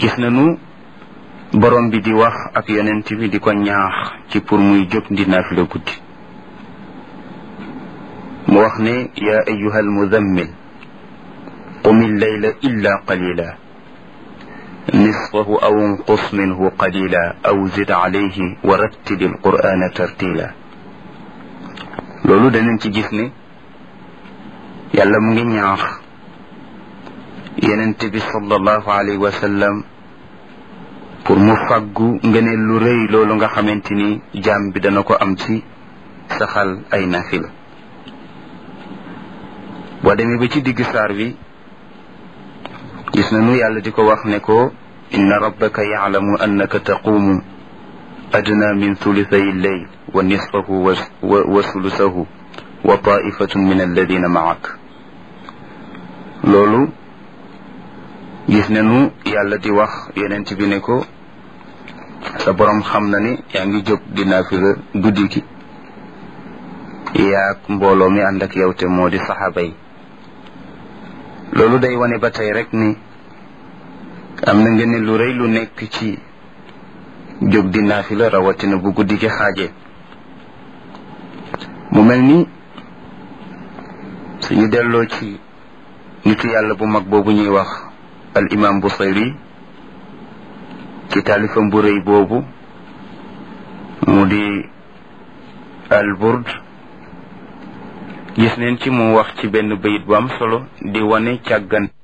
gis nañu borom bi di wax ak yonent bi di ko ñaax ci pour muy jóg di naafila guddi mu wax ne yaa ayuha almudammil qum illayla illa qalila nisfahu aw inqus minhu qalila aw zid alayhi wa rattili alqur'ana tartila loolu danañ ci gis ne yàlla mu ngi ñaax yenente bi sallallahu alayhi wa sallam pour mu fàggu ngëneel lu rëy loolu nga xamante ni jaam bi dana ko am ci saxal ay nafila boo demee ba ci digg saar bi gis nañu yàlla di ko wax ne ko inna rabbaka yaclamu annaka taquumu adna min thulithay lleyl wa nisfahu wa sulusahu wa taifatun min alladina maak loolu gis nañu yàlla di wax yonent bi ne ko sa borom xam na ni yaa ngi jóg di naafila guddi gi yaag mbooloo mi ànd ak yow te moo di saxaaba yi loolu day wane ba tey rek ni am na ngeen lu rëy lu nekk ci jóg di naafila rawatina bu guddi gi xaajee mu mel ni suñu delloo ci nitu yàlla bu mag boobu ñuy wax al imam Busayri ci taalifam bu rëy boobu mu di al burd gis neen ci mu wax ci benn bayit bu am solo di wane càggan